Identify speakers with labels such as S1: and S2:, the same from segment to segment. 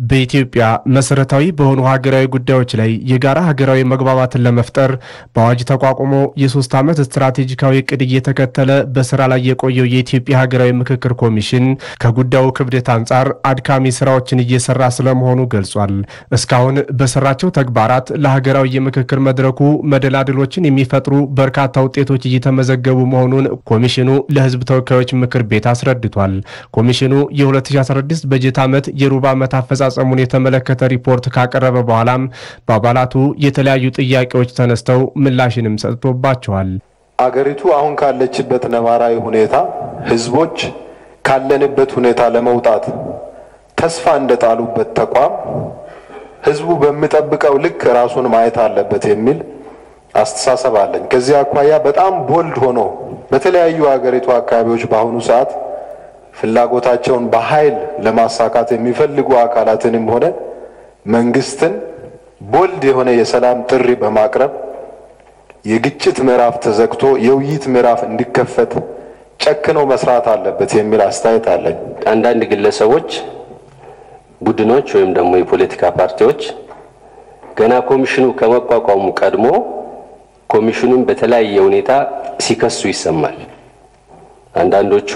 S1: በኢትዮጵያ መሰረታዊ በሆኑ ሀገራዊ ጉዳዮች ላይ የጋራ ሀገራዊ መግባባትን ለመፍጠር በአዋጅ ተቋቁሞ የሶስት ዓመት ስትራቴጂካዊ እቅድ እየተከተለ በስራ ላይ የቆየው የኢትዮጵያ ሀገራዊ ምክክር ኮሚሽን ከጉዳዩ ክብደት አንጻር አድካሚ ስራዎችን እየሰራ ስለመሆኑ ገልጿል። እስካሁን በሰራቸው ተግባራት ለሀገራዊ የምክክር መድረኩ መደላድሎችን የሚፈጥሩ በርካታ ውጤቶች እየተመዘገቡ መሆኑን ኮሚሽኑ ለሕዝብ ተወካዮች ምክር ቤት አስረድቷል። ኮሚሽኑ የ2016 በጀት ዓመት የሩብ ዓመት አፈጻጸሙን የተመለከተ ሪፖርት ካቀረበ በኋላም በአባላቱ የተለያዩ ጥያቄዎች ተነስተው ምላሽንም ሰጥቶባቸዋል።
S2: አገሪቱ አሁን ካለችበት ነባራዊ ሁኔታ ህዝቦች ካለንበት ሁኔታ ለመውጣት ተስፋ እንደጣሉበት ተቋም ህዝቡ በሚጠብቀው ልክ ራሱን ማየት አለበት የሚል አስተሳሰብ አለኝ። ከዚህ አኳያ በጣም ቦልድ ሆኖ በተለያዩ አገሪቱ አካባቢዎች በአሁኑ ሰዓት ፍላጎታቸውን በኃይል ለማሳካት የሚፈልጉ አካላትንም ሆነ መንግስትን ቦልድ የሆነ የሰላም ጥሪ በማቅረብ የግጭት ምዕራፍ ተዘግቶ የውይይት ምዕራፍ እንዲከፈት ጨክኖ መስራት አለበት የሚል አስተያየት አለኝ።
S3: አንዳንድ ግለሰቦች፣ ቡድኖች ወይም ደግሞ የፖለቲካ ፓርቲዎች ገና ኮሚሽኑ ከመቋቋሙ ቀድሞ ኮሚሽኑን በተለያየ ሁኔታ ሲከሱ ይሰማል። አንዳንዶቹ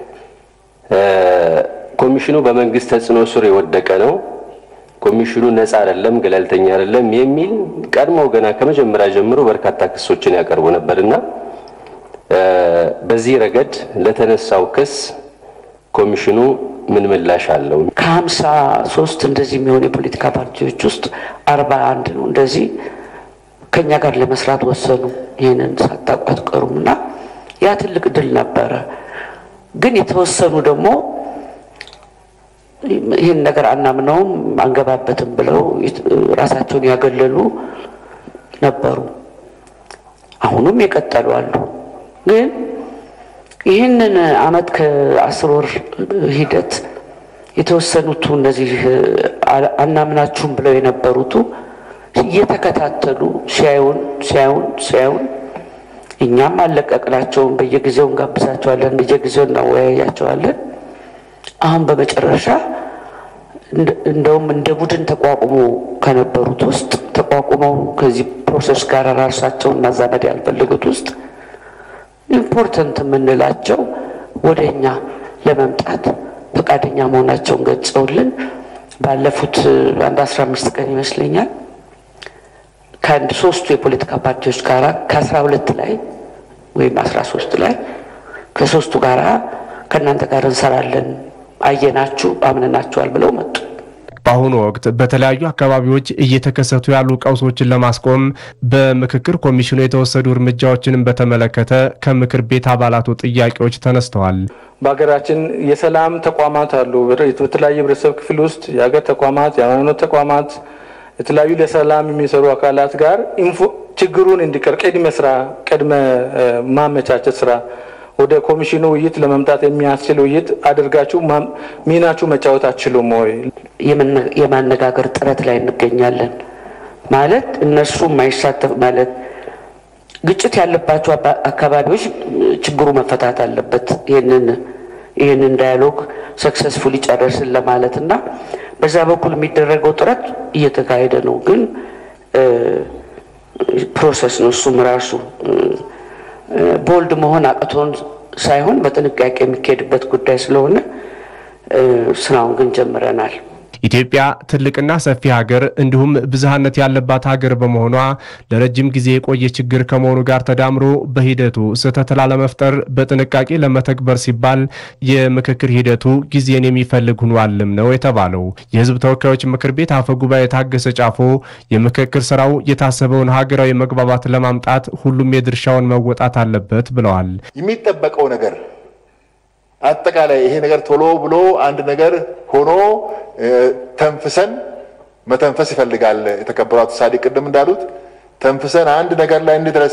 S3: ኮሚሽኑ በመንግስት ተጽዕኖ ስር የወደቀ ነው፣ ኮሚሽኑ ነፃ አይደለም፣ ገለልተኛ አይደለም የሚል ቀድሞ ገና ከመጀመሪያ ጀምሮ በርካታ ክሶችን ያቀርቡ ነበርና በዚህ ረገድ ለተነሳው ክስ ኮሚሽኑ ምን ምላሽ አለው?
S4: ከሀምሳ ሶስት እንደዚህ የሚሆኑ የፖለቲካ ፓርቲዎች ውስጥ አርባ አንድ ነው እንደዚህ ከኛ ጋር ለመስራት ወሰኑ። ይህንን ሳታውቁ አትቀሩም እና ያ ትልቅ ድል ነበረ። ግን የተወሰኑ ደግሞ ይህን ነገር አናምነውም አንገባበትም ብለው ራሳቸውን ያገለሉ ነበሩ። አሁኑም የቀጠሉ አሉ። ግን ይህንን አመት ከአስር ወር ሂደት የተወሰኑቱ እነዚህ አናምናችሁም ብለው የነበሩቱ እየተከታተሉ ሲያዩን ሲያዩን ሲያዩን እኛም አለቀቅናቸውም። በየጊዜው እንጋብዛቸዋለን፣ በየጊዜው እናወያያቸዋለን። አሁን በመጨረሻ እንደውም እንደ ቡድን ተቋቁሞ ከነበሩት ውስጥ ተቋቁመው ከዚህ ፕሮሰስ ጋር ራሳቸውን ማዛመድ ያልፈለጉት ውስጥ ኢምፖርተንት የምንላቸው ወደ እኛ ለመምጣት ፈቃደኛ መሆናቸውን ገልጸውልን ባለፉት አንድ አስራ አምስት ቀን ይመስለኛል ከአንድ ሶስቱ የፖለቲካ ፓርቲዎች ጋር ከአስራ ሁለት ላይ ወይም አስራ ሶስት ላይ ከሶስቱ ጋር ከእናንተ ጋር እንሰራለን አየናችሁ አምነናችኋል ብለው መጡ።
S1: በአሁኑ ወቅት በተለያዩ አካባቢዎች እየተከሰቱ ያሉ ቀውሶችን ለማስቆም በምክክር ኮሚሽኑ የተወሰዱ እርምጃዎችንም በተመለከተ ከምክር ቤት አባላቱ ጥያቄዎች ተነስተዋል።
S5: በሀገራችን የሰላም ተቋማት አሉ። በተለያዩ ህብረተሰብ ክፍል ውስጥ የሀገር ተቋማት፣ የሃይማኖት ተቋማት፣ የተለያዩ ለሰላም የሚሰሩ አካላት ጋር ችግሩን እንዲቀር ቅድመ ስራ ቅድመ ማመቻቸት ስራ ወደ ኮሚሽኑ ውይይት ለመምጣት የሚያስችል ውይይት አድርጋችሁ ሚናችሁ መጫወት አትችሉም ወይ?
S4: የማነጋገር ጥረት ላይ እንገኛለን። ማለት እነሱ የማይሳተፍ ማለት ግጭት ያለባቸው አካባቢዎች ችግሩ መፈታት አለበት። ይህንን ይህንን ዳያሎግ ሰክሰስፉል ጨረስን ለማለት እና በዛ በኩል የሚደረገው ጥረት እየተካሄደ ነው። ግን ፕሮሰስ ነው እሱም ራሱ ቦልድ መሆን አቅቶን ሳይሆን በጥንቃቄ የሚካሄድበት ጉዳይ ስለሆነ ስራውን ግን ጀምረናል።
S1: ኢትዮጵያ ትልቅና ሰፊ ሀገር እንዲሁም ብዝሃነት ያለባት ሀገር በመሆኗ ለረጅም ጊዜ የቆየ ችግር ከመሆኑ ጋር ተዳምሮ በሂደቱ ስህተት ላለመፍጠር በጥንቃቄ ለመተግበር ሲባል የምክክር ሂደቱ ጊዜን የሚፈልግ ሆኗልም ነው የተባለው። የሕዝብ ተወካዮች ምክር ቤት አፈ ጉባኤ ታገሰ ጫፎ የምክክር ስራው የታሰበውን ሀገራዊ መግባባት ለማምጣት ሁሉም የድርሻውን መወጣት አለበት ብለዋል።
S6: የሚጠበቀው ነገር አጠቃላይ ይሄ ነገር ቶሎ ብሎ አንድ ነገር ሆኖ ተንፍሰን መተንፈስ ይፈልጋል። የተከበሩ አቶ ሳዲቅ ቅድም እንዳሉት ተንፍሰን አንድ ነገር ላይ እንድረስ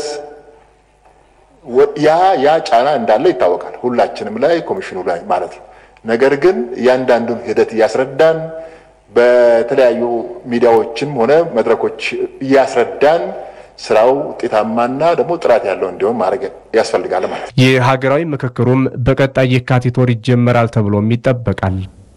S6: ያ ያ ጫና እንዳለ ይታወቃል፣ ሁላችንም ላይ ኮሚሽኑ ላይ ማለት ነው። ነገር ግን እያንዳንዱን ሂደት እያስረዳን በተለያዩ ሚዲያዎችም ሆነ መድረኮች እያስረዳን ስራው ውጤታማና ደግሞ ጥራት ያለው እንዲሆን ማድረግ ያስፈልጋል ማለት ነው።
S1: የሀገራዊ ምክክሩም በቀጣይ የካቲት ወር ይጀመራል ተብሎም ይጠበቃል።